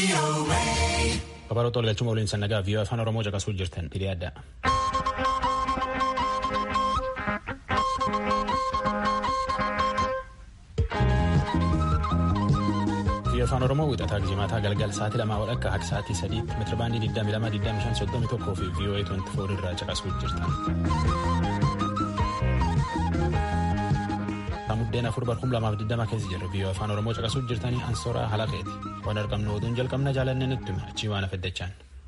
Babal'oota walgalchuma waliin sannagaa viiyoo afaan Oromoo caqasuu jirtan hidhee adda. Viiyoo afaan Oromoo wixataa gijimaataa galgal sa'aatii lamaa walakkaa akka sa'aatii sadiitti meetira baandii 22,25,31 fi viiyoo 24 irraa caqasuu jirtan. Muddeen afur bar kuma lamaaf digdama keessa jirra viiyoo afaan Oromoo caqasuu jirtanii ansooraa halaqeeti. Waan argamnu oduun jalqabna jaalannee nutti hima achii waan afaddachaan.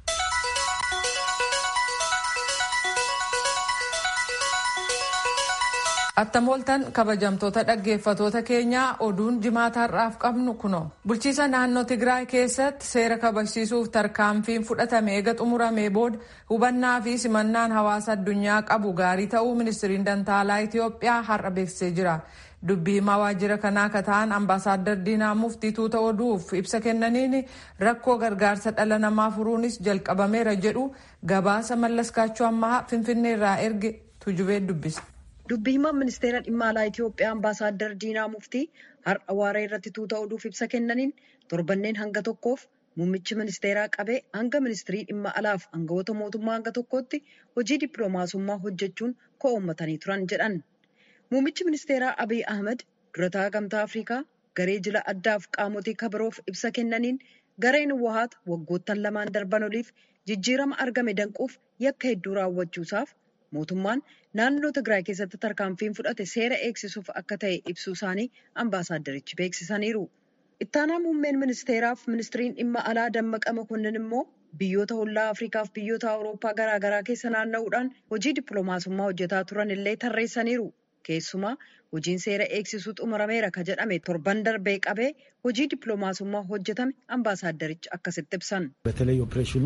Attamooltan kabajamtoota dhaggeeffatoota keenyaa oduun jimaataarraaf qabnu kuno. Bulchiisa naannoo Tigraay keessatti seera kabachiisuuf tarkaanfiin fudhatame eega xumuramee booda hubannaa fi simannaan hawaasa addunyaa qabu gaarii ta'uu ministiriin dantaalaa Itoophiyaa har'a beeksisee jira. Dubbii himaa waajjira kanaa ka ta'an ambaasaaddar Diinaa Muftii tuuta oduuf ibsa kennaniin rakkoo gargaarsa dhala namaa furuunis jalqabameera jedhu gabaasa mallaskaachuu ammaa finfinneerraa erge tujubee dubbisa. Dubbii himaan ministeera dhimma alaa Itoophiyaa ambaasaaddar Diinaa Muftii har'a waaree irratti tuuta oduuf ibsa kennaniin torbanneen hanga tokkoof muummichi ministeeraa qabee hanga ministirii dhimma alaaf aangawoota mootummaa hanga tokkootti hojii dippiloomaasummaa hojjechuun ko'oommatanii turan jedhan. Muummichi ministeeraa Abiy Ahmed durataa gamtaa Afrikaa garee jila addaaf qaamotii kabiroof ibsa kennaniin gareen wahaata waggoottan lamaan darban oliif jijjiirama argame danquuf yakka hedduu raawwachuusaaf mootummaan naannoo Tigraay keessatti tarkaanfiin fudhate seera eegsisuuf akka ta'e ibsuu isaanii ambaasaaddarichi beeksisaniiru. Ittaanaa muummeen ministeeraaf ministiriin dhimma alaa Dammaqa Makonnin immoo biyyoota hollaa Afrikaaf biyyoota Awurooppaa garaagaraa keessa naanna'uudhaan hojii dippiloomaasummaa hojjetaa turan illee tarreessaniiru. Keessumaa hojiin seera eegsisuu xumurameera ka jedhame torban darbee qabee hojii dippiloomaasummaa hojjetame ambaasaaddarichi akkasitti ibsan. በተለይ ኦፕሬሽኑ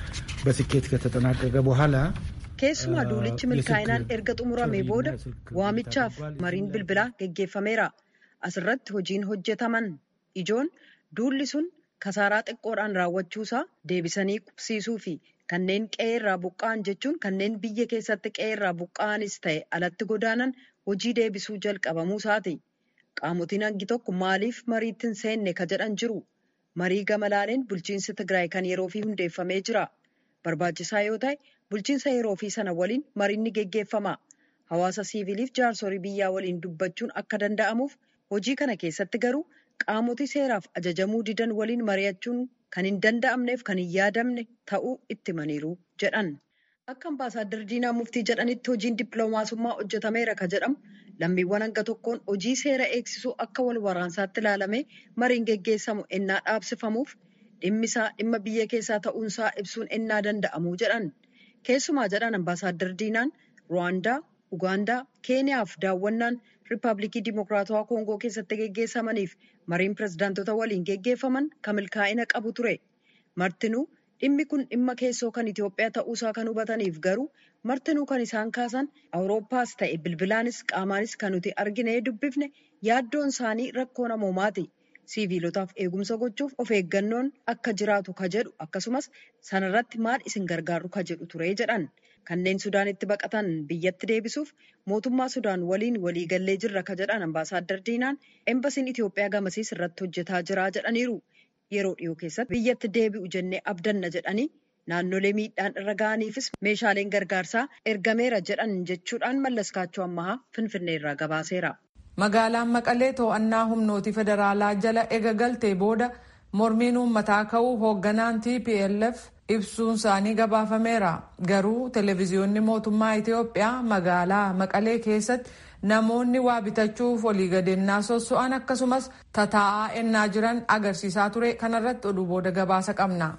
በስኬት ከተጠናቀቀ በኋላ Keessumaa duulichi milkaa'inaan erga xumuramee booda waamichaaf mariin bilbilaa geggeeffameera. Asirratti hojiin hojjetaman ijoon duulli sun kasaaraa xiqqoodhaan raawwachuusaa deebisanii qubsiisuu fi kanneen qe'ee irraa buqqa'an jechuun kanneen biyya keessatti qe'ee irraa buqqa'anis ta'e alatti godaanan hojii deebisuu jalqabamuu isaati. Qaamotiin hangi tokko maaliif mariitti hin seenne ka jedhan jiru. Marii gamalaaleen bulchiinsi Tigraay kan yeroo fi hundeeffamee jira. Barbaachisaa yoo ta'e bulchiinsa yeroo fi sana waliin mariin ni geggeeffama. Hawaasa siviiliif jaarsorii biyyaa waliin dubbachuun akka danda'amuuf hojii kana keessatti garuu qaamotii seeraaf ajajamuu didan waliin mari'achuun kan hin danda'amneef kan hin yaadamne ta'uu itti himaniiru jedhan. Akka ambaasaaddar Diinaa Muftii jedhanitti hojiin dippiloomaasummaa hojjetameera ka jedhamu lammiiwwan hanga tokkoon hojii seera eegsisuu akka wal waraansaatti ilaalamee mariin geggeessamu ennaa dhaabsifamuuf dhimmisaa dhimma biyya keessaa ta'uunsaa ibsuun ennaa danda'amuu jedhan. Keessumaa jedhan ambaasaaddar Diinaan Ruwaandaa, Ugaandaa, Keeniyaaf daawwannaan Riippaabilikii Dimokiraatawaa Koongoo keessatti geggeessamaniif mariin pirezidaantota waliin geggeeffaman kan milkaa'ina qabu ture. Martinuu dhimmi kun dhimma keessoo kan Itoophiyaa ta'uusaa kan hubataniif garuu martinuu kan isaan kaasan Awurooppaas ta'e bilbilaanis qaamaanis kan nuti argine dubbifne yaaddoon isaanii rakkoo namoomaati. Siviilotaaf eegumsa gochuuf of eeggannoon akka jiraatu ka jedhu akkasumas sanarratti maal isin gargaaru ka jedhu ture jedhan. Kanneen Sudaanitti baqatan biyyatti deebisuuf mootummaa Sudaan waliin waliigallee jirra ka jedhan ambaasaaddar Diinaan embasiin Itoophiyaa gamasiis irratti hojjetaa jira jedhaniiru. Yeroo dhiyoo keessatti biyyatti deebi'u jennee abdanna jedhanii naannolee miidhaan irra ga'aniifis meeshaaleen gargaarsaa ergameera jedhan jechuudhaan mallaskaachuu ammahaa Finfinneerraa gabaaseera. Magaalaan Maqalee to'annaa humnooti federaalaa jala ega galtee booda mormiin uummataa ka'uu hoogganaan TPLF ibsuun isaanii gabaafameera. Garuu televezyiyoonni mootummaa Itoophiyaa magaalaa Maqalee keessatti namoonni waa bitachuuf olii gadennaa sosso'an akkasumas tataa'aa ennaa jiran agarsiisaa ture kanarratti oduu booda gabaasa qabna.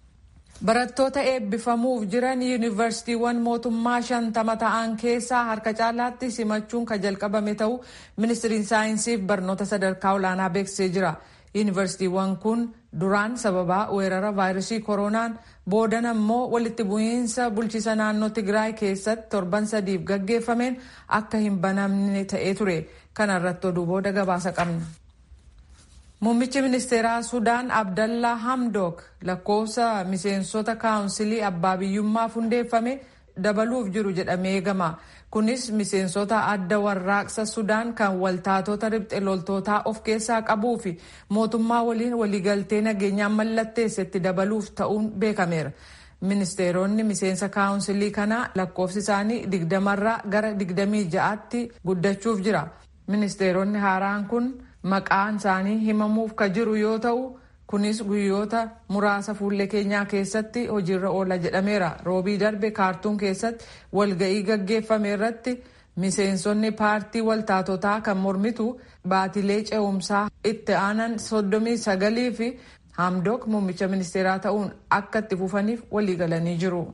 Barattoota eebbifamuuf jiran yuunivarsiitiiwwan mootummaa shantama ta'an keessaa harka caalaatti simachuun kan jalqabame ta'uu ministiriin saayinsii fi barnoota sadarkaa olaanaa beeksisee jira. Yuunivarsiitiiwwan kun duraan sababaa weerara vaayirasii koronaan boodan ammoo walitti bu'iinsa bulchiisa naannoo Tigraay keessatti torban sadiif gaggeeffameen akka hin banamne ta'ee ture. Kana irratti oduu booda gabaasa qabna. Muummichi ministeeraa Sudaan Abdallaa Hamdok lakkoofsa miseensota kaawunsilii abbaa biyyummaaf hundeeffame dabaluuf jiru jedhamee eegama. Kunis miseensota adda warraaqsa Sudaan kan waltaatota ribxe loltootaa of keessaa qabuu fi mootummaa waliin waliigaltee nageenyaa mallatteessetti dabaluuf ta'uun beekameera. Ministeeronni miseensa kaawunsilii kanaa lakkoofsi isaanii digdamarraa gara digdamii ja'aatti guddachuuf jira. Ministeeronni haaraan kun maqaan isaanii himamuuf ka jiru yoo ta'u kunis guyyoota muraasa fuullee keenyaa keessatti hojiirra oola jedhameera roobii darbe kaartuun keessatti walga'ii gaggeeffame irratti miseensonni paartii waltaatotaa kan mormitu baatilee ce'umsaa itti aanan soddomii sagalii fi hamdok muummicha ministeeraa ta'uun akka itti fufaniif waliigalanii jiru.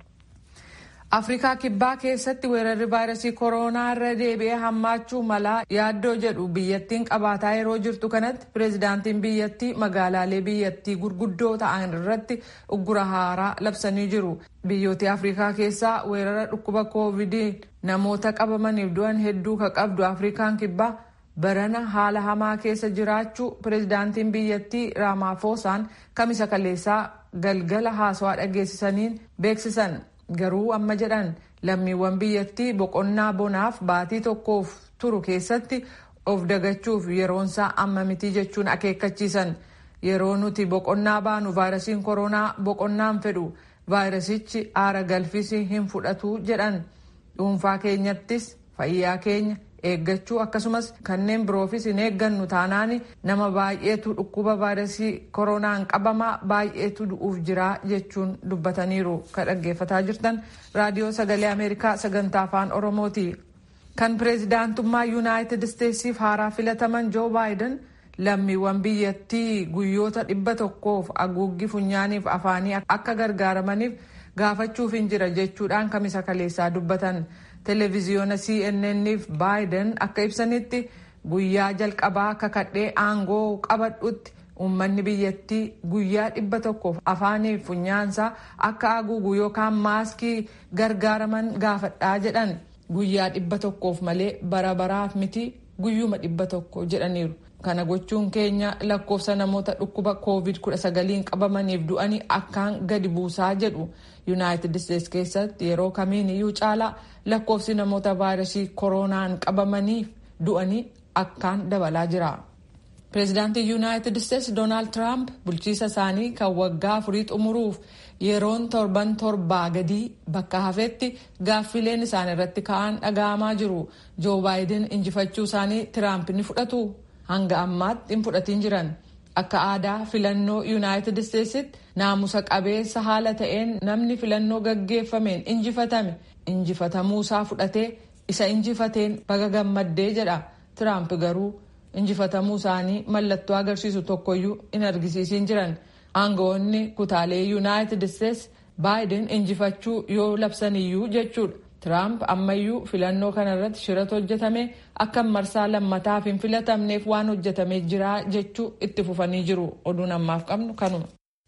afrikaa kibbaa keessatti weerarri vaayirasii kooroonaa irra deebi'ee hammaachuu malaa yaaddoo jedhu biyyattiin qabaataa yeroo jirtu kanatti pireezidaantiin biyyattii magaalaalee biyyattii gurguddoo ta'an irratti uggura haaraa labsanii jiru biyyoota afrikaa keessaa weerara dhukkuba koovidii namoota qabamaniif du'an hedduu ka qabdu afrikaan kibbaa barana haala hamaa keessa jiraachuu pireezidaantiin biyyattii raamaafosaan kamisa kaleessaa galgala haasawaa dhageessisaniin beeksisan. garuu amma jedhan lammiiwwan biyyattii boqonnaa bonaaf baatii tokkoof turu keessatti of dagachuuf yeroonsaa amma mitii jechuun akeekkachiisan yeroo nuti boqonnaa baanu vaayirasiin koronaa boqonnaan fedhu vaayirasichi aara galfisi hin fudhatu jedhan dhuunfaa keenyattis fayyaa keenya eeggachuu akkasumas kanneen biroofis hin eeggannu taanaan nama baay'eetu dhukkuba vaayirasii koronaan qabamaa baay'eetu du'uuf jira jechuun dubbataniiru kan dhaggeeffataa jirtan raadiyoo sagalee ameerikaa sagantaa afaan oromooti kan pireezidaantummaa yuunaayitid isteetsiif haaraa filataman joo baayiden lammiiwwan biyyattii guyyoota dhibba tokkoof haguuggii funyaaniif afaanii akka gargaaramaniif gaafachuuf hin jira jechuudhaan kamisa kaleessaa dubbatan. televiziyoona cnnniif baayiden akka ibsanitti guyyaa jalqabaa kakadhee aangoo qabadhutti uummanni biyyattii guyyaa dhibba tokkoof afaaniif funyaansaa akka haguugu yookaan maaskii gargaaraman gaafadhaa jedhan guyyaa dhibba tokkoof malee bara baraaf miti guyyuma dhibba tokko jedhaniiru. kana gochuun keenya lakkoofsa namoota dhukkuba covid 19 qabamaniif du'anii akkaan gadi buusaa jedhu yuunaayitid isteetsi keessatti yeroo kamiin iyyuu caalaa lakkoofsi namoota vaayirasii koronaan qabamaniif du'anii akkaan dabalaa jira. pireezidaantii yuunaayitid isteetsi doonaald tiraamp bulchiisa isaanii kan waggaa afurii xumuruuf yeroon torban torbaa gadii bakka hafetti gaaffileen isaan irratti ka'an dhaga'amaa jiru joo baayiden injifachuu isaanii tiraamp ni fudhatu. hanga ammaatti hin fudhatiin jiran akka aadaa filannoo yuunaayitid isteetsitti naamusa qabeessa haala ta'een namni filannoo gaggeeffameen injifatame injifatamuusaa fudhatee isa injifateen baga gammaddee jedha tiraamp garuu injifatamuu isaanii mallattoo agarsiisu tokkoyyuu hin argisiisin jiran aangawoonni kutaalee yuunaayitid isteetsi baayiden injifachuu yoo labsaniyyuu jechuudha. Tiraamp ammayyuu filannoo kana irratti shiratu hojjetame akka marsaa lammataaf hin filatamneef waan hojjetamee jira jechuu itti fufanii jiru. Oduun ammaaf qabnu kanuma.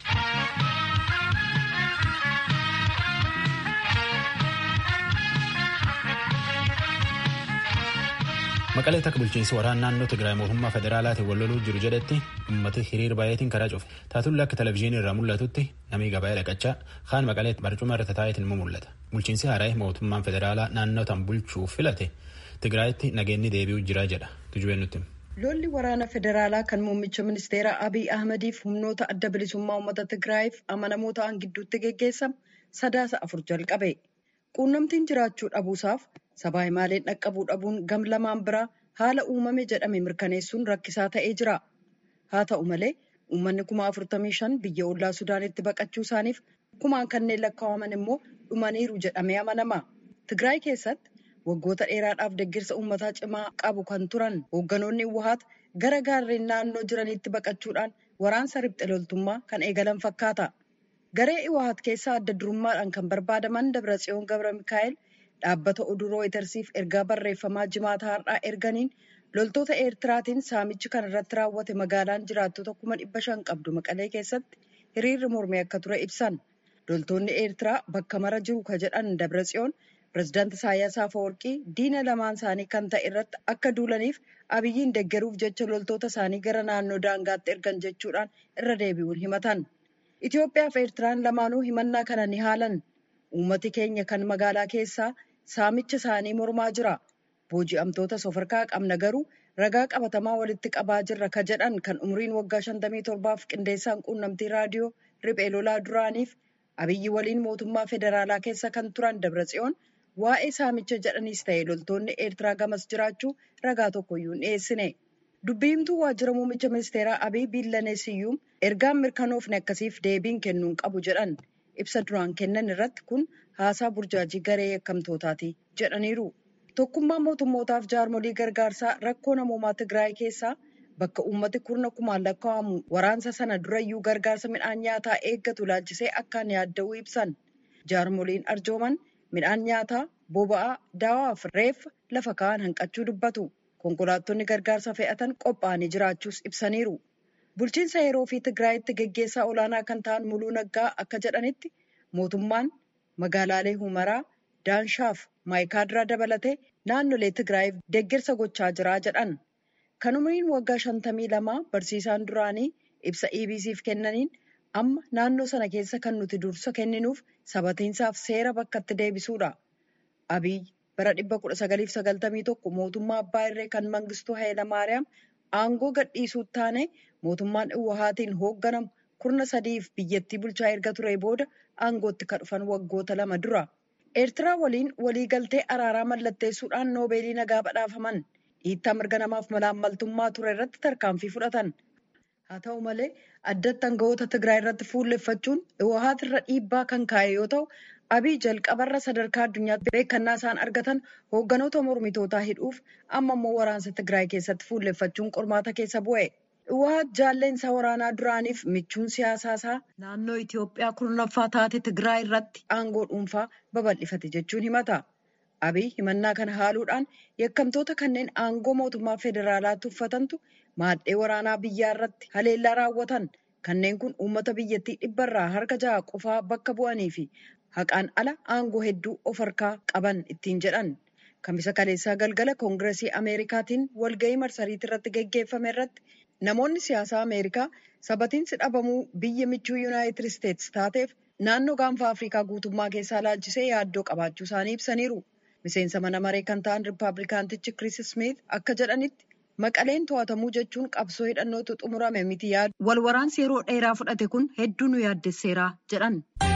Maqalee takka bulchiinsi waraana naannoo Tigraay mootummaa federaalaatiin wal loluu jiru jedhetti uummati hiriir baay'eetiin karaa cufe. Taatullee akka televizyiinii irraa mul'atutti namni gabaa dhaqachaa kaan maqalee barcuma irra taa'eetiin immoo mul'ata. Bulchiinsi haaraa mootummaan federaalaa naannoo tan bulchuuf filate Tigraayitti nageenyi deebi'uu jira jedha. Tujubeen nutti. Lolli waraana federaalaa kan muummicha ministeera Abiy Ahmadiif humnoota adda bilisummaa uummata Tigraayiif amanamoo ta'an gidduutti geggeessamu sadaasa afur jalqabe. Quunnamtiin jiraachuu dhabuusaaf sabaa himaaleen dhaqqabuu dhabuun gam lamaan biraa haala uumame jedhame mirkaneessuun rakkisaa ta'ee jira. Haa ta'u malee uummanni kuma afurtamii shan biyya ollaa Sudaanitti baqachuu isaaniif kumaan kanneen lakkaa'aman immoo dhumaniiru jedhamee amanama. Tigraay keessatti waggoota dheeraadhaaf deeggarsa uummataa cimaa qabu kan turan hoogganoonni Uwahaat gara gaarreen naannoo jiraniitti baqachuudhaan waraansa riphxe loltummaa kan eegalan fakkaata. Garee Iwahaat keessaa adda durummaadhaan kan barbaadaman Dabratsiyoon Gabra Mikaa'el dhaabbata oduu rooyitersiif ergaa barreeffamaa jimaata har'aa erganiin loltoota Eertiraatiin saamichi kan irratti raawwate magaalaan jiraattota kuma dhibba shan qabdu maqalee keessatti hiriirri mormee akka ture ibsan. Loltoonni Eertiraa bakka mara jiru ka jedhan Dabratsiyoon pirezidaanti Isaayyaas Afeworqii diina lamaan isaanii kan ta'e irratti akka duulaniif abiyyiin deeggaruuf jecha loltoota isaanii gara naannoo daangaatti ergan jechuudhaan irra deebi'uun himatan. Itoophiyaa fi Eertiraan lamaanuu himannaa kana ni haalan. uummati keenya kan magaalaa keessaa saamicha isaanii mormaa jira. Booji'amtoota safarkaa qabna garuu ragaa qabatamaa walitti qabaa jirra ka jedhan kan umriin waggaa 57f qindeessaan quunnamtii raadiyoo riphee lolaa duraaniif abiyyi waliin mootummaa federaalaa keessa kan turan Dabratsiyoon waa'ee saamicha jedhaniis ta'e loltoonni Eertiraa gamas jiraachuu ragaa tokkoyyuu hin dhiyeessine. Dubbiimtuu waajjira muummicha ministeeraa Abiy Biillaneesiyyuum ergaan mirkanoofne akkasiif deebiin kennuun qabu jedhan ibsa duraan kennan irratti kun haasaa burjaajii garee yakkamtootaati jedhaniiru. Tokkummaan mootummootaaf jaarmolii gargaarsaa rakkoo namoomaa Tigraay keessaa bakka uummati kurna kumaan lakkaa'amu waraansa sana durayyuu gargaarsa midhaan nyaataa eeggatu laalchisee akkaan yaadda'uu ibsan. Jaarmoliin arjooman midhaan nyaataa, boba'aa, daawaa fi reeffa lafa kaa'an hanqachuu dubbatu. Konkolaattonni gargaarsa fe'atan qophaa'anii jiraachuus ibsaniiru. Bulchiinsa yeroo fi Tigraayitti geggeessaa olaanaa kan ta'an Muluu Naggaa akka jedhanitti mootummaan magaalaalee Humaraa, Daanshaaf Maayikaadiraa dabalatee naannolee Tigraayiif deeggarsa gochaa jira jedhan. Kan umriin waggaa shantamii lamaa barsiisaan duraanii ibsa EBC'f kennaniin amma naannoo sana keessa kan nuti dursa kenninuuf sabatiinsaaf seera bakkatti deebisuudha. Abiy bara 1991 mootummaa abbaa irree kan mangistuu Hayilamaariyaam aangoo gadhiisuutti taane mootummaan Iwwahaatiin hoogganamu kurna sadiif biyyattii bulchaa erga ture booda aangootti kan dhufan waggoota lama dura. Eertiraa waliin waliigaltee araaraa mallatteessuudhaan noobeelii nagaa badhaafaman. Dhiittaa mirga namaaf malaammaltummaa ture irratti tarkaanfii fudhatan. Haa ta'u malee addatti aangawoota Tigraay irratti fuulleffachuun Iwwahaat irra dhiibbaa kan kaa'e yoo ta'u, Abiy jalqabarra sadarkaa addunyaatti beekannaa isaan argatan hoogganoota mormitootaa hidhuuf amma immoo waraansa Tigraay keessatti fuulleffachuun qormaata keessa bu'e. Iwwahaat jaalleensaa waraanaa duraaniif michuun siyaasaa isaa naannoo Itoophiyaa kurnaffaa taate Tigraay irratti aangoo dhuunfaa babal'ifate jechuun himata. Abiy himannaa kana haaluudhaan yakkamtoota kanneen aangoo mootummaa federaalaatti uffatantu maadhee waraanaa biyyaa irratti haleellaa raawwatan kanneen kun uummata biyyattii dhibbarraa harka jaha qofaa bakka bu'anii fi haqaan ala aangoo hedduu of harkaa qaban ittiin jedhan. Kamisa kaleessaa galgala koongiresii Ameerikaatiin walgahii marsariitii irratti geggeeffame irratti namoonni siyaasaa Ameerikaa sabatiinsi dhabamuu biyya michuu Yuunaayitid Isteetsi taateef naannoo gaanfa Afrikaa guutummaa keessaa laalchisee yaaddoo qabaachuu isaanii ibsaniiru. Miseensa mana maree kan ta'an Rippaabilikaantichi Kiriis Smith akka jedhanitti maqaleen to'atamuu jechuun qabsoo hidhannootu xumurame miti yaadu. Wal waraansi yeroo dheeraa fudhate kun hedduu nu yaaddesseera jedhan.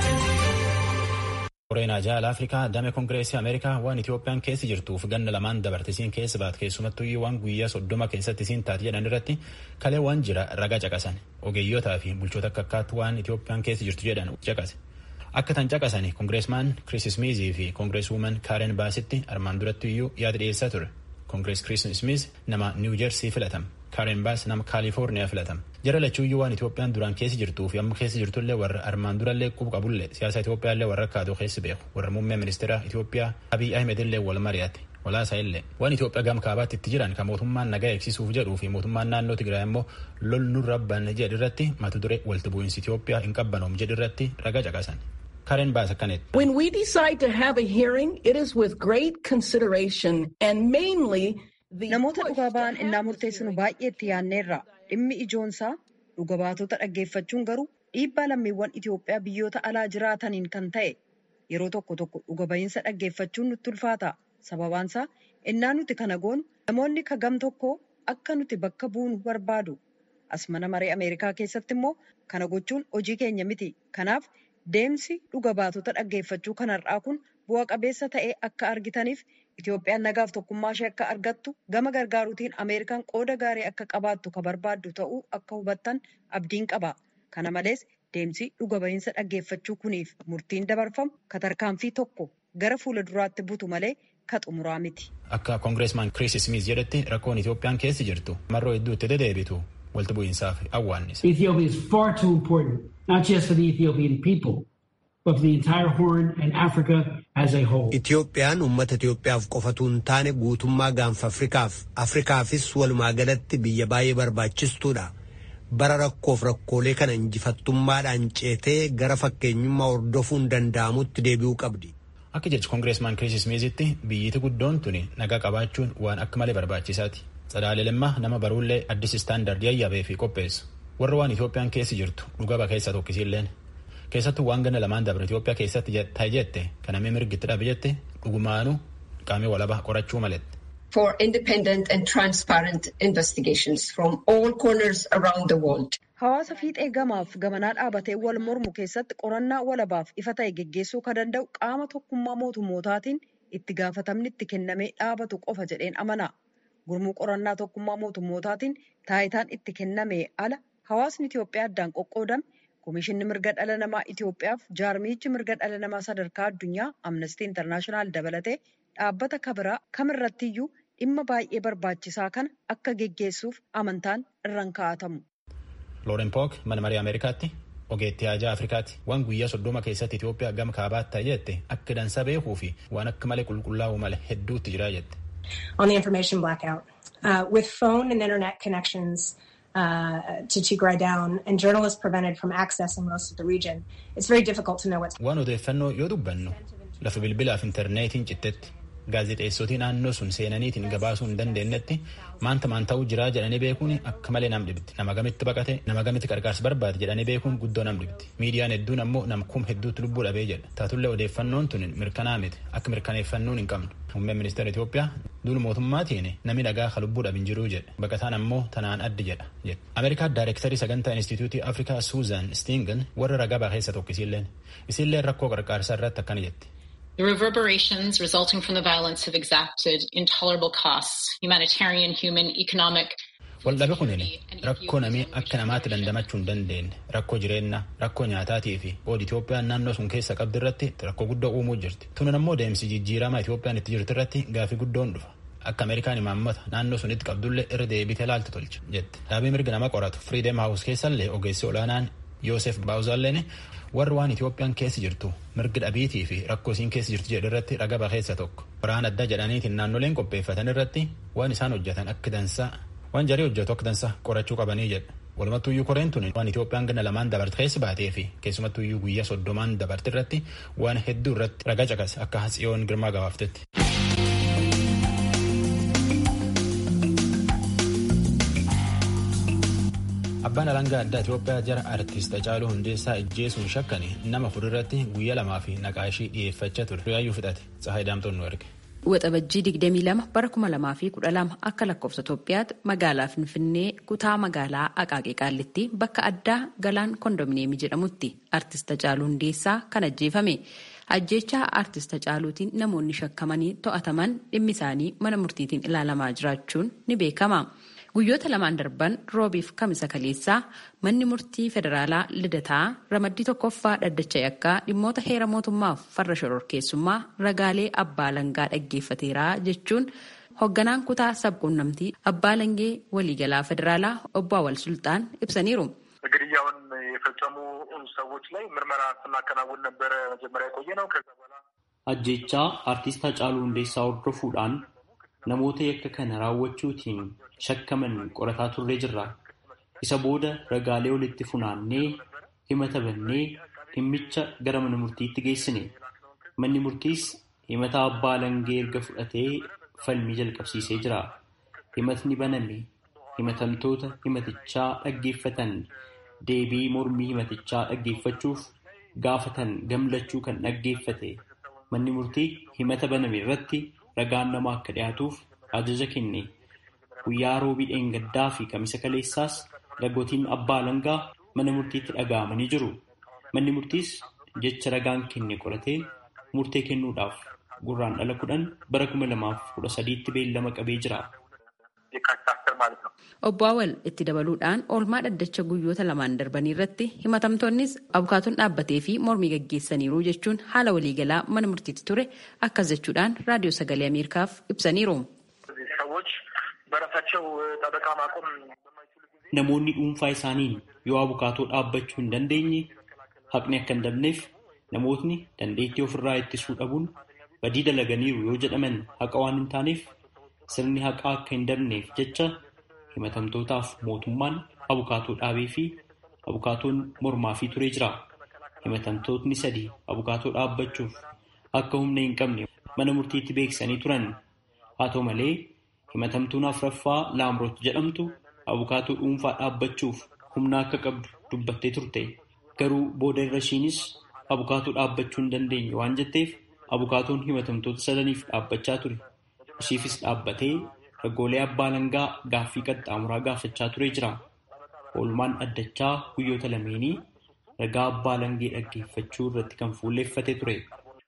Koreenaa jaala Afrikaa damee Kongireesii Ameerikaa waan Itoophiyaan keessa jirtuuf ganna lamaan dabartisiin keessa baat keessumattuu waan guyyaa soddoma keessatti isiin taate jedhan irratti kalee waan jira ragaa caqasan ogeeyyotaa fi bulchoota akka akkaatti waan Itoophiyaan keessa jirtu jedhan caqase. Akka tan caqasanii Kongireesmaan Kiriis Smiizii fi Kongireeswuuman Kaaren Baasitti armaan duratti iyyuu yaada dhiyeessaa ture. Kongirees Kiriis Smiiz nama Niw Jersii filatama. Kaaren Baas nama Kaalifoorniyaa filatama. Jara lachuuyyuu waan Itoophiyaan duraan keessa jirtuu fi amma keessa jirtullee warra armaan durallee qubu qabullee siyaasa Itoophiyaallee warra akkaatoo keessa beeku warra muummee ministeera Itoophiyaa Abiy Ahmedillee wal mari'ate. Walaasaa illee waan Itoophiyaa gama kaabaatti itti jiran kan mootummaan nagaa eegsisuuf jedhuu fi mootummaan naannoo Tigraay immoo lol nurra banne jedhirratti mata duree walitti bu'iinsi Itoophiyaa hin qabbanoom jedhirratti ragaa caqasan. Karen Baas akkanetti. When we decide to have a hearing, it is with great consideration and mainly the Namoota dhugaa ba'an innaa murteessinu baay'ee itti yaadneerra. Dhimmi ijoonsaa dhuga baatota dhaggeeffachuun garuu dhiibbaa lammiiwwan Itoophiyaa biyyoota alaa jiraataniin kan ta'e yeroo tokko tokko dhuga ba'iinsa dhaggeeffachuun nutti ulfaata. Sababaansaa innaa nuti kana goonu namoonni kagam tokko akka nuti bakka buunu barbaadu. As mana maree Ameerikaa keessatti immoo kana gochuun hojii keenya miti. Kanaaf deemsi dhuga baatota dhaggeeffachuu kanarraa kun bu'a qabeessa ta'ee akka argitaniif Itoophiyaan nagaaf tokkummaa ishee akka argattu gama gargaaruutiin Ameerikaan qooda gaarii akka qabaattu ka barbaaddu ta'uu akka hubattan abdiin qaba. Kana malees deemsi dhuga ba'iinsa dhaggeeffachuu kuniif murtiin dabarfamu ka tarkaanfii tokko gara fuula duraatti butu malee ka xumuraa miti. Akka Kongireesmaan Kiriis Smiiz jedhetti rakkoon Itoophiyaan keessa jirtu marroo hedduu itti deddeebitu walitti bu'iinsaaf awwaannisa. Ethiopia is far too important, not just for the Ethiopian people, but for the entire Horn and Africa as a whole. Itoophiyaan uummata Itoophiyaaf qofatu hin taane guutummaa gaanfa Afrikaaf, Afrikaafis walumaa galatti biyya baay'ee barbaachistuudha. Bara rakkoof rakkoolee kana injifattummaadhaan ceetee gara fakkeenyummaa hordofuun danda'amutti deebi'uu qabdi. Akka jechi Kongireesmaan Kiriis Smiizitti biyyiti guddoon tuni nagaa qabaachuun waan akka malee barbaachisaati. Sadaalelummaa nama baruullee addis istaandardii ayyaabee fi qopheessu. Warra waan Itoophiyaan keessa jirtu dhugaba keessaa tokkisiilleen. keessattuu waan ganna lamaan dabre Itoophiyaa keessatti ta'e jette kan namni mirgitti dhabe jette dhugumaanuu qaamii walabaa qorachuu malette. For independent and transparent investigations from all corners around the world. Hawaasa fiixee gamaaf gamanaa dhaabatee wal mormu keessatti qorannaa walabaaf ifa ta'e geggeessuu kan danda'u qaama tokkummaa mootummootaatiin itti gaafatamni itti kennamee dhaabatu qofa jedheen amana. Gurmuu qorannaa tokkummaa mootummootaatiin taayitaan itti kenname ala hawaasni Itoophiyaa addaan qoqqoodame Komishinni mirga dhala namaa Itoophiyaaf jaarmichi mirga dhala namaa sadarkaa addunyaa Amnestii Intarnaashinaal dabalatee dhaabbata kabiraa kamirrattiyyuu dhimma baay'ee barbaachisaa kana akka geggeessuuf amantaan irraan kaa'atamu. Looren Pook mana marii Ameerikaatti ogeettii haajaa Afrikaatti waan guyyaa soddoma keessatti Itoophiyaa gama kaabaatti ta'e jette akka dansa beekuu fi waan akka malee qulqullaa'u malee hedduutti jira jette. On the information blackout, uh, with phone and internet connections uh, to Tigray down and journalists prevented from accessing most of the region, it's very difficult to know what's. Waan odeeffannoo yoo dubbannu lafa bilbilaaf intarneetiin cittetti gaazexeessotii naannoo sun seenaniitiin gabaasuu hin dandeenyetti maanta maan ta'uu jiraa jedhanii beekuun akka malee nam dhibdi nama gamitti baqate nama gamitti qarqaarsa barbaade jedhanii beekuun guddoo nam dhibdi miidiyaan hedduun ammoo nama kum hedduutti lubbuu dhabee jedha taatullee odeeffannoon tun mirkanaa miti akka mirkaneeffannuun hin qabnu muummeen ministeera Itoophiyaa duul mootummaatiin namni dhagaa ka lubbuu dhabin jiruu jedha baqataan ammoo tanaan addi jedha jedha Ameerikaa daayirektarii sagantaa instituutii Afrikaa Suuzan Stiingan warra ragaa baheessa tokko isiilleen isiilleen rakkoo qarqaarsaa irratti akkana jetti. The reverberations resulting from the violence have exacted intolerable costs, humanitarian, human, economic. Waldhabe kunin rakkoo namii akka namaatti dandamachuu hin dandeenye rakkoo jireenyaa rakkoo nyaataatii fi qoodi Itoophiyaan naannoo sun keessa qabdi irratti rakkoo guddoo uumuu jirti. Tunin ammoo deemsi jijjiiramaa Itoophiyaan itti jirti irratti gaafii guddoon dhufa. Akka Ameerikaan imaammata naannoo sunitti qabdullee irra deebitee laaltu tolcha jette. Dhaabii mirga nama qoratu Freedom House keessallee ogeessi olaanaan Yoosef Baawuzaalleen warri waan Itoophiyaan keessa jirtu mirgi dhabiitii fi rakkoo isiin keessa jirtu jedhu irratti raga baheessa tokko waraana addaa jedhaniitiin naannoleen qopheeffatan irratti waan isaan hojjetan akka dansaa waan jarii hojjetu akka dansaa qorachuu qabanii jedha. Walumattuyyuu koreen tun waan Itoophiyaan ganna lamaan dabarte keessa baatee fi keessumattuyyuu guyyaa soddomaan dabarte irratti waan hedduu irratti raga caqase akka Hatsiyoon Girmaa gabaaftetti. Abbaan alangaa addaa Itoophiyaa jara artist Hacaaluu Hundeessaa ijjeesuun shakkani nama fuulduratti guyyaa lamaa fi naqaashii dhiyeeffachaa ture. Yaayyuu fudhate. Tsahaay Daamtoon nu erge. Waxabajjii 22 bara 2012 akka lakkoofsa Itoophiyaatti magaalaa Finfinnee kutaa magaalaa Aqaaqee Qaallitti bakka addaa Galaan Kondominiyeemii jedhamutti artist Hacaaluu Hundeessaa kan ajjeefame. Ajjeechaa artist Hacaaluutiin namoonni shakkamanii to'ataman dhimmi isaanii mana murtiitiin ilaalamaa jiraachuun ni beekama. Guyyoota lamaan darban roobiif kamisa kaleessaa manni murtii federaalaa lidataa ramaddii tokkoffaa dhaddacha yakkaa dhimmoota heera mootummaaf farra shororkeessummaa ragaalee abbaa langaa dhaggeeffateera jechuun hoogganaan kutaa sabquunnamtii abbaa langee waliigalaa federaalaa obbo Awwal Sultaan ibsaniiru. ግድያውን የፈጸሙ ሰዎች ላይ ምርመራ ስናከናውን ነበረ መጀመሪያ የቆየ ነው። ከዛ በኋላ ajjechaa artiist Hacaaluu Hundeessaa hordofuudhaan namoota yakka kana raawwachuutiin shakkaman qorataa turree jirra. Isa booda ragaalee walitti funaannee himata bannee dhimmicha gara mana murtiitti geessine. Manni murtiis himata abbaa langee erga fudhatee falmii jalqabsiisee jira. Himatni baname himatamtoota himatichaa dhaggeeffatan deebii mormii himatichaa dhaggeeffachuuf gaafatan gamlachuu kan dhaggeeffate. Manni murtii himata baname irratti ragaan namaa akka dhiyaatuuf ajaja kenne. Guyyaa roobii dheengaddaa fi kamisa kaleessaas ragootiin abbaa langaa mana murtiitti dhaga'amanii jiru. Manni murtiis jecha ragaan kenne qoratee murtee kennuudhaaf gurraan dhala kudhan bara kuma lamaaf kudha sadiitti beellama qabee jira. Obbo Awwal itti dabaluudhaan oolmaa dhaddacha guyyoota lamaan darbanii irratti himatamtoonnis abukaatoon dhaabbatee fi mormii gaggeessaniiru jechuun haala waliigalaa mana murtiitti ture akkas jechuudhaan raadiyoo sagalee Ameerikaaf ibsaniiru. Namoonni dhuunfaa isaaniin yoo abukaatoo dhaabbachuu hin dandeenye haqni akka hin dabneef namootni dandeettii ofirraa ittisuu dhabuun badii dalaganiiru yoo jedhaman haqa waan hin taaneef sirni haqaa akka hin dabneef jecha himatamtootaaf mootummaan abukaatoo dhaabee fi abukaatoon mormaa fi turee jira. Himatamtootni sadii abukaatoo dhaabbachuuf akka humna hin qabne mana murtiitti beeksisanii turan. Haa ta'u malee himatamtuun afuraffaa Laamroot jedhamtu abukaatoo dhuunfaa dhaabbachuuf humna akka qabdu dubbattee turte. Garuu booda irra ishiinis abukaatoo dhaabbachuu hin dandeenye waan jetteef abukaatoon himatamtoota sadaniif dhaabbachaa ture. Ishiifis dhaabbatee ragoolee abbaa alangaa gaaffii qaxxaamuraa gaafachaa ture jira. Oolmaan dhaddachaa guyyoota lameenii ragaa abbaa alangee dhaggeeffachuu irratti kan fuulleeffate ture.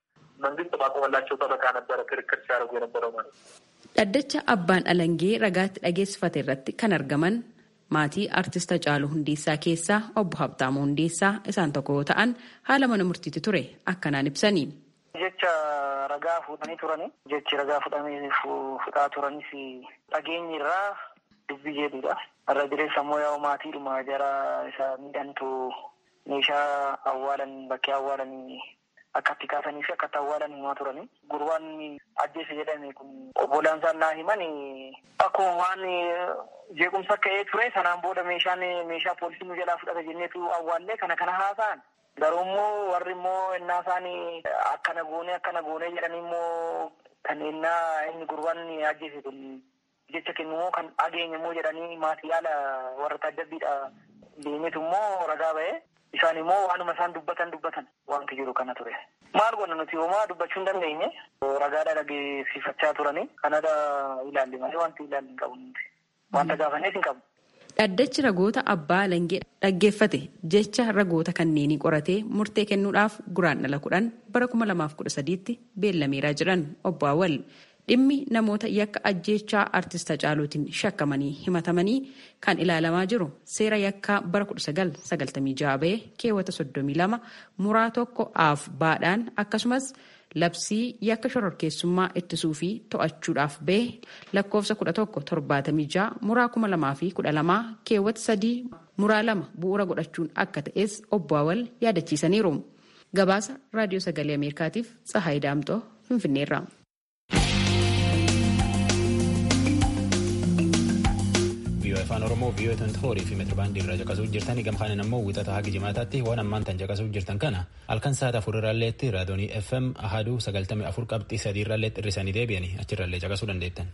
Dhaddacha abbaan alangee ragaatti dhageessifate irratti kan argaman maatii artist Hacaaluu Hundeessaa keessaa obbo Habtaamuu Hundeessaa isaan tokko yoo ta'an haala mana murtiitti ture akkanaan ibsanii. Jecha ragaa fuudhanii turani. Jechi ragaa fuudhamee fudhaa turanis dhageenyi irraa dubbii jedhudha. Irra jireessa immoo yaa'u maatiidhuma jara isa miidhantu meeshaa awwaalan bakkee awwaalanii akka itti kaasanii fi akka itti awwaalan himaa turani. Gurbaan ajjeese jedhame kun obbolaan isaan naa himan akkuma waan jeequmsa ka'ee ture sanaan booda meeshaan meeshaa poolisii nu jalaa fudhata jenneetu awwaallee kana kana haasa'an. Garuu immoo warri immoo innaa isaanii akkana goonee akkana goonee jedhanii immoo kan innaa inni gurbaan ajjeese kun jecha kennu immoo kan dhageenya immoo jedhanii maatii yaala warra taajjabbiidha deemetu immoo ragaa ba'ee isaan immoo waanuma isaan dubbatan dubbatan wanti jiru kana ture. Maal goona nuti homaa dubbachuu hin dandeenye ragaadha dhageessifachaa turanii kanadha ilaalle malee wanti ilaalle hin qabu nuti wanta gaafannees hin qabu. Dhaddachi ragoota abbaa alangee dhaggeeffate jecha ragoota kanneenii qoratee murtee kennuudhaaf guraandhala kudhan bara kuma lamaaf kudha sadiitti beellameeraa jiran obbo Awwal dhimmi namoota yakka ajjeechaa artist Hacaaluutiin shakkamanii himatamanii kan ilaalamaa jiru seera yakkaa bara kudha sagal sagaltamii jaha ba'ee keewwata soddomii lama muraa tokko aaf baadhaan akkasumas. labsii yakka shororkeessummaa ittisuu fi to'achuudhaaf ba'e lakkoofsa kudha tokko torbaatamii ja'a muraa kuma lamaa fi kudha lamaa keewwata sadii muraa lama bu'uura godhachuun akka ta'es obbo Awwal yaadachiisaniiru. Gabaasa raadiyoo sagalee Ameerikaatiif Tsahaay Daamtoo Finfinneerra. viiyoo afaan oromoo viiyoo tonti foorii fi meetirbaandii irraa caqasuu jirtanii gamkaanin ammoo wixata haga jimaataatti waan ammaan tan caqasuu jirtan kana halkan sa'aata afur irraalleetti raadoonii fm ahaduu sagaltamii afur qabxii sadii irraalleetti hirrisanii deebi'anii achirraallee caqasuu dandeettan.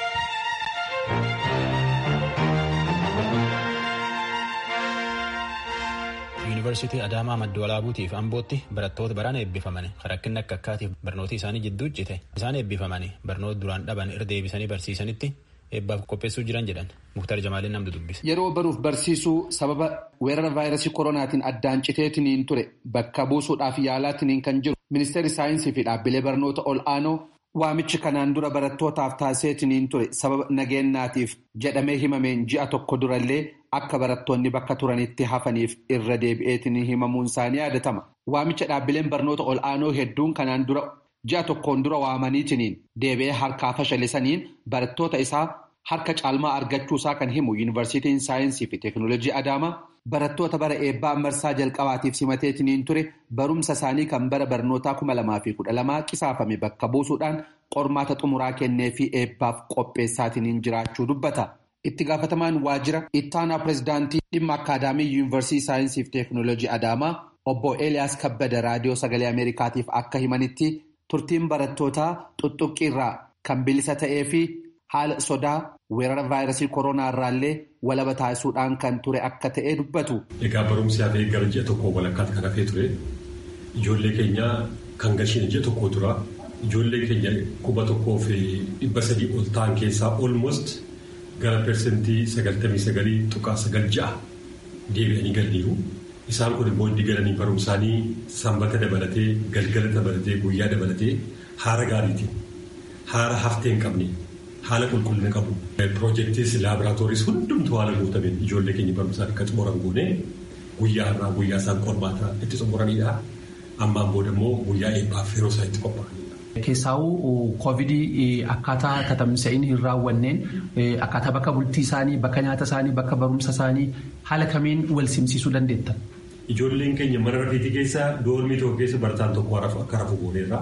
yuunivarsiitii adaamaa madda walaabuutiif ambootti barattoota baraan eebbifaman rakkinni akka akkaatiif barnoota isaanii jidduu cite isaan eebbifaman barnoota duraan dhaban irra deebisanii barsiisanitti eebbaaf qopheessuu jiran jedhan muktar jamaaliin namni dubbise. Yeroo baruuf barsiisuu sababa weerara vaayirasii koronaatiin addaan citeetiniin ture bakka buusuudhaaf yaalaatiniin kan jiru ministeerri saayinsii fi dhaabbilee barnoota ol aanoo waamichi kanaan dura barattootaaf taasiseetiniin ture sababa nageenyaatiif jedhamee himameen ji'a tokko durallee akka barattoonni bakka turanitti hafaniif irra deebi'eetiniin himamuun isaanii yaadatama. Waamicha dhaabbileen barnoota ol aanoo hedduun kanaan dura ji'a tokkoon dura waamaniitiniin deebi'ee harkaa fashalisaniin barattoota isaa harka caalmaa argachuu isaa kan himu yuunivarsiitiin saayinsii fi teeknoolojii adaamaa barattoota bara eebbaa marsaa jalqabaatiif simateetiniin ture barumsa isaanii kan bara barnootaa kuma lamaa fi kudha lamaa qisaafame bakka buusuudhaan qormaata xumuraa kennee fi eebbaaf qopheessaatiniin jiraachuu dubbata. Itti gaafatamaan waajjira ittaanaa pirezidaantii dhimma akkaadaamii yuunivarsiitii saayinsii fi teeknoolojii adaamaa obbo Eeliyaas Kabbada raadiyoo sagalee Ameerikaatiif akka himanitti turtiin barattootaa xuxuqqirraa kan bilisa ta'ee fi haala sodaa weerara vaayirasii koronaa irraallee walaba taasisuudhaan kan ture akka ta'e dubbatu. Egaa barumsi hafee gara ji'a tokko walakkaatti kan hafee ture. Ijoollee keenya kan gashiin ji'a tokko tura. Ijoollee keenya kuma tokkoo fi dhibba sadii ol ta'an keessaa olmost gara persentii sagaltamii sagalii tuqaa sagal ja'a deebi'anii galaniiru. Isaan kun immoo itti galanii barumsaanii sanbata dabalatee galgala dabalatee guyyaa dabalatee haala gaariitiin haala haftee hin qabne haala qulqullina qabu. Piroojeektiis laaboraatooris hundumtuu haala guutameen ijoollee keenya barumsaan akka xumuran goone guyyaa irraa guyyaa isaan qormaata itti xumuranidha. Ammaan booda immoo guyyaa eebbaaf yeroo isaan itti qophaa'anidha. Keessaawuu koovidii akkaataa tatamsa'in hin raawwanneen akkaataa bakka bultii isaanii bakka nyaata isaanii bakka barumsa isaanii haala kamiin wal simsiisuu dandeettan. Ijoolleen keenya mana rafeetii keessa doormii tokko keessa barataan tokko akka rafu gooneerra.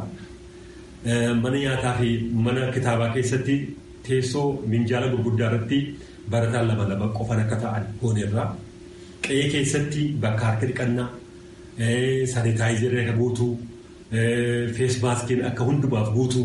Mana nyaataa fi mana kitaabaa keessatti teessoo minjaala gurguddaa irratti barataan lama lama qofan akka ta'an gooneerra. Qe'ee keessatti bakka harka dhiqannaa saanitaayizerii akka guutuu. feesmaaskiin akka hundumaaf guutuu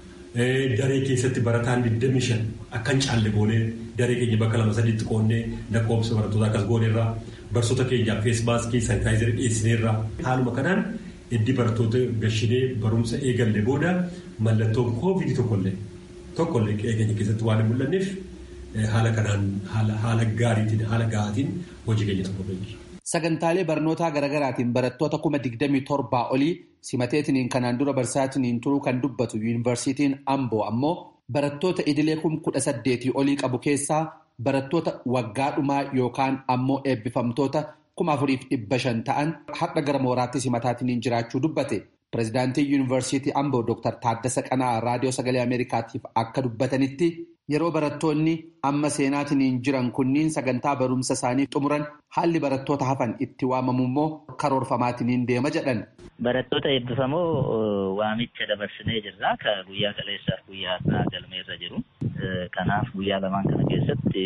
daree keessatti barataan 25 akka hin caalle goonee daree keenya bakka lama sadiitti qoonnee lakkoofsa barattoota akkas gooneerraa barsoota keenyaaf feesmaaskii saanitaayizarii dhiyeessineerra. Haaluma kanaan iddii barattoota gashinee barumsa eegalle booda mallattoon koovidii tokkollee tokkollee keenya keessatti waan hin mul'anneef haala kanaan haala gaariitiin haala ga'aatiin hojii keenya tokko jira. Sagantaalee barnootaa garaagaraatiin barattoota kuma digdamii torbaa olii simateetiniin kanaan dura barsaatiniin turuu kan dubbatu yuunivarsiitiin Amboo ammoo barattoota idilee kum kudha saddeetii olii qabu keessaa barattoota waggaa dhumaa yookaan ammoo eebbifamtoota kuma afuriif dhibba shan ta'an har'a gara mooraatti simataatiniin jiraachuu dubbate. Pireezidaantii yuunivarsiitii Amboo Dr. Taaddasa Qanaa raadiyoo sagalee Ameerikaatiif akka dubbatanitti yeroo barattoonni amma seenaatiniin jiran kunniin sagantaa barumsa isaanii xumuran haalli barattoota hafan itti waamamu immoo karoorfamaatiniin deema jedhan. Barattoota eebbifamoo waamicha dabarsinee jirra. Ka guyyaa kaleessaaf guyyaa har'aa galmeerra jiru. Kanaaf guyyaa lamaan kana keessatti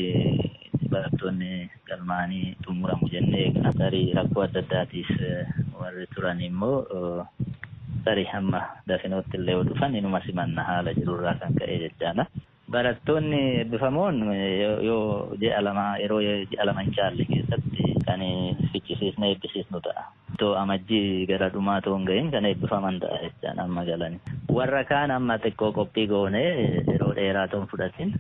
barattoonni galmaanii xumuramu jennee eegna. Tarii rakkoo adda addaatiif warri turan immoo tarii hamma dafinootti illee yoo dhufan inuma simanna haala jirurraa kan ka'e jechaadha. Barattoonni eebbifamoon yoo ji'a lama yeroo ji'a lama hin caalle keessatti kan fichisiisne eebbisiisnu ta'a. Itoo amajjii gara dhumaa ta'uu hin gahin kan eebbifaman ta'a jechaan amma galani. Warra kaan amma xiqqoo qophii goonee yeroo dheeraa ta'uun fudhatin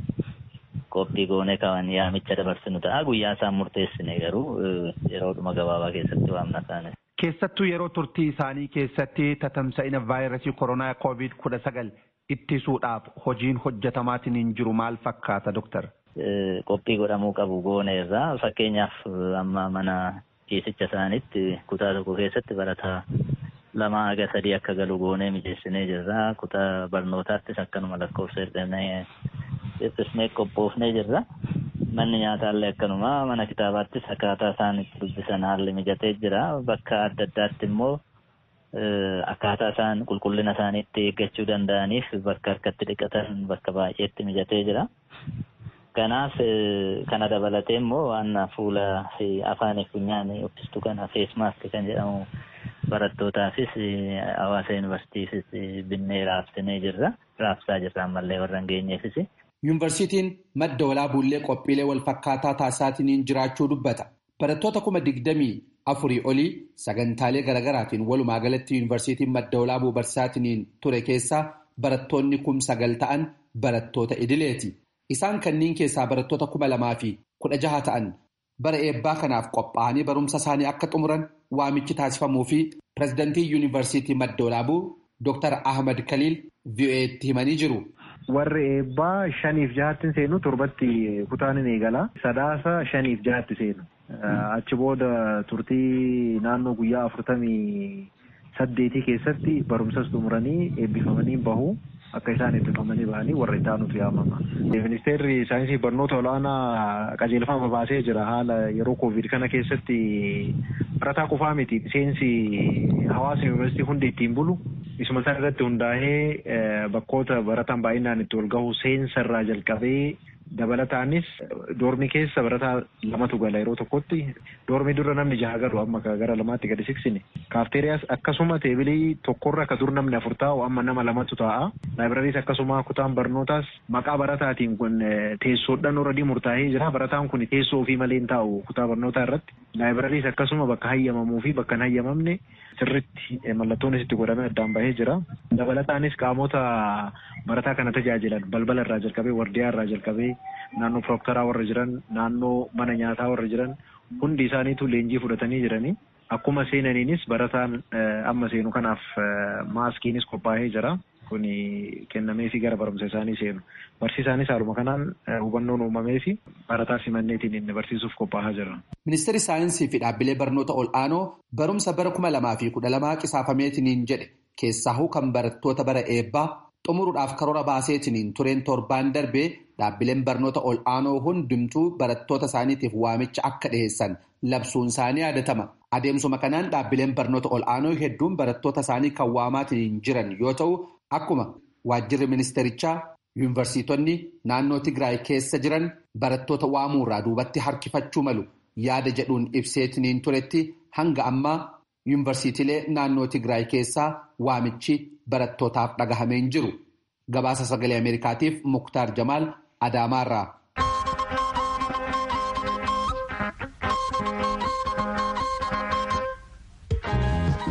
qophii goonee kan yaamicha dabarsinu ta'a. Guyyaa isaan murteessine garuu yeroo dhuma gabaabaa keessatti waamna taane. Keessattuu yeroo turtii isaanii keessatti tatamsa'ina vaayirasii koronaa koovid kudha sagal ittisuudhaaf hojiin hojjetamaatiin jiru maal fakkaata doktar? Qophii godhamuu qabu goone irraa fakkeenyaaf amma mana ciisicha isaaniitti kutaa tokko keessatti barataa lama haga sadii akka galu goonee mijeessinee jirra. Kutaa barnootaattis akkanuma lakkoofsa hir'annee dhiphisnee qophoofnee jirra. Manni nyaataallee akkanuma mana kitaabaattis akkaataa isaan itti dubbisan haalli mijatee jira. Bakka adda addaatti immoo akkaataa isaan qulqullina isaaniitti eeggachuu danda'aniif bakka harkatti dhiqatan bakka baay'eetti mijatee jira. Kanaaf kana dabalatee immoo waan fuula fi afaan funyaanii uffistu kana feesmaask kan jedhamu barattootaafis hawaasa yuunivarsiitiifis binnee raabsinee jirra. Raabsaa jirra ammallee warra hin geenyeefis. Yuunivarsiitiin madda walaabuullee qophiilee wal fakkaataa taasisaatiin jiraachuu dubbata. Barattoota kuma digdamii afurii olii sagantaalee garaagaraatiin walumaa galatti yuunivarsiitiin madda walaabuu barsiisaatiin ture keessaa barattoonni kum sagal ta'an barattoota idileeti. Isaan kanneen keessaa barattoota kuma lamaa fi kudha jaha ta'an bara eebbaa kanaaf qophaa'anii barumsa isaanii akka xumuran waamichi taasifamuu fi pireezidantii yuunivarsiitii madda walaabuu Dr. Ahmad Kaliil VOA'tti himanii jiru. Warri eebbaa shaniif jahatti seenu torbatti kutaan ni eegala. Sadaasa shaniif jahatti seenu. Achi booda turtii naannoo guyyaa afurtamii saddeetii keessatti barumsas xumuranii eebbifamanii bahu. Akka isaan eebbifamanii bahanii warra itti aanutu yaamama. Ministeerri saayinsii barnoota olaanaa qajeelfama baasee jira haala yeroo koovid kana keessatti barataa qofaa miti seensi hawaasa yuunivarsiitii hundi ittiin bulu. Isuma sana irratti hundaa'ee bakkoota barataan baay'inaan itti wal gahu seensa irraa jalqabee dabalataanis doormi keessa barataa lamatu gala yeroo tokkotti doormi dura namni jaha galu amma gara lamaatti gadi siksine kaafteeriyaas akkasuma teebilii tokkorra akka dur namni afur taa'u amma nama lamatu taa'a laaybirariis akkasuma kutaan barnootaas maqaa barataatiin kun teessoodhaan oradii murtaa'ee jira barataan kun teessoo ofii malee hin taa'u kutaa barnootaa irratti laaybirariis akkasuma bakka hayyamamuu fi bakka hin hayyamamne sirritti mallattoon itti godhamee addaan bahee jira dabalataanis qaamota barataa kana tajaajilan balbala irraa jalqabee wardiyaa irraa jalqabee naannoo piroktaraa warra jiran naannoo mana nyaataa warra jiran hundi isaaniitu leenjii fudhatanii jiranii akkuma seenaniinis barataan amma seenu kanaaf maaskiinis qophaa'ee jira kun kennameefi gara barumsa isaanii seenu barsiisaanis haaluma kanaan hubannoon uumameefi barataa simanneetiin inni barsiisuuf qophaa'aa jira. Ministeerri saayinsii fi dhaabbilee barnoota ol'aanoo barumsa bara kuma lamaa fi kudha lamaa qisaafameetiniin jedhe keessaahuu kan barattoota bara eebbaa xumuruudhaaf karoora baaseetiniin tureen torbaan darbee dhaabbileen barnoota ol'aanoo hundumtuu barattoota isaaniitiif waamicha akka dhiheessan labsuun isaanii yaadatama. Adeemsuma kanaan dhaabbileen barnoota ol'aanoo hedduun barattoota isaanii kan waamaatiin jiran yoo ta'u akkuma waajjirri ministerichaa yuunivarsiitonni naannoo Tigraay keessa jiran barattoota waamuurraa duubatti harkifachuu malu yaada jedhuun ibseetiniin turetti hanga ammaa yuunivarsiitiilee naannoo Tigraay keessaa waamichi barattootaaf dhagahameen jiru. Gabaasa sagalee Ameerikaatiif Muktaar Jamaal Adaamaarraa.